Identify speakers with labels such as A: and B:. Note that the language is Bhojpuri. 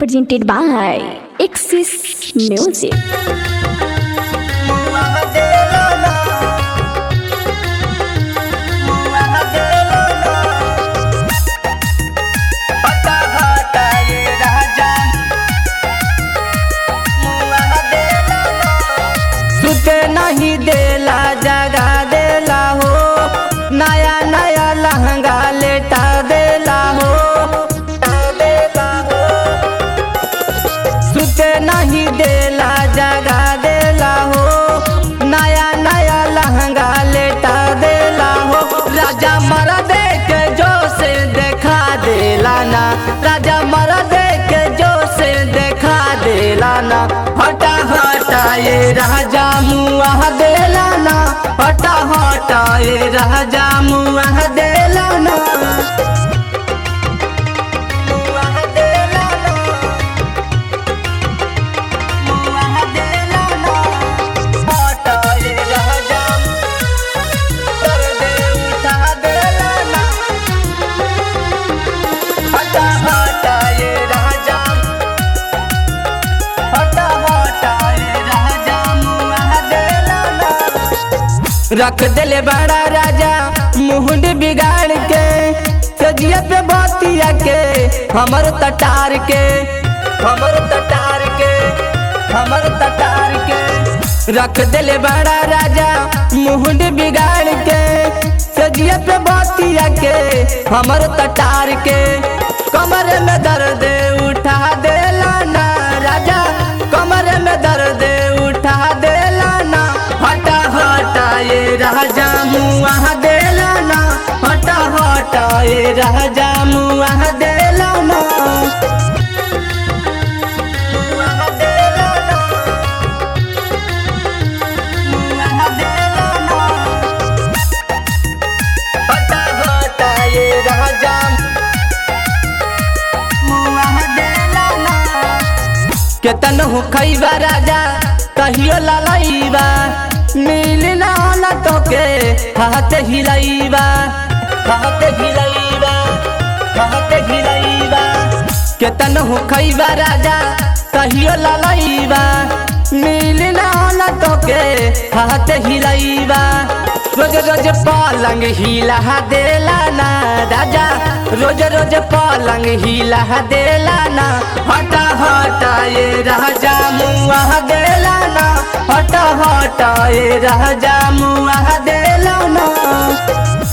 A: presented by Axis Music.
B: सुते नहीं देला जगा देला हो नया नया लहंगा लेटा देला हो देला हो सुते नहीं देला जगा देला हो नया नया लहंगा लेटा देला हो राजा मर दे के जो से देखा देला ना राजा मर दे के जो से देखा देला ना हटा हटा ये राजा मुआ देला ना हटा हटा ये राजा मुआ देला ना मुआ देला ना मुआ देला ना हटा ये राजा कर दे उठा देला ना हटा हटा ये राजा हटा हटा ये राजा मुआ देला ना रख दिले बड़ा राजा मुहुंड बिगाड़ के सजिया पे बातिया के हमर तटार के हमर तटार के हमर तटार के रख दिले बड़ा राजा मुहुंड बिगाड़ के सजिया पे बातिया के हमर तटार के कमर में दर्द उठा देला ना राजा कमर में दर्द उठा देला ना हटा हटा ये राजा मुआ देला ना हटा हटा ये राजा मुआ देला ना मुआ देला ना मुआ देला ना हटा हटा ये राजा मुआ देला ना केतन हो खैबा राजा कहियो ललैबा मिल ना न तोके हाथ हिलैबा हाथ हिलैबा हाथ हिलैबा केतन हो खैबा राजा कहियो ललैबा मिल ना न तोके हाथ हिलैबा रोज रोज पलंग हिला देला ना राजा रोज रोज पलंग हिला देला ना हटा हटा ये राजा मुआ देला ना हटा हटा ये राजा मुआ देला ना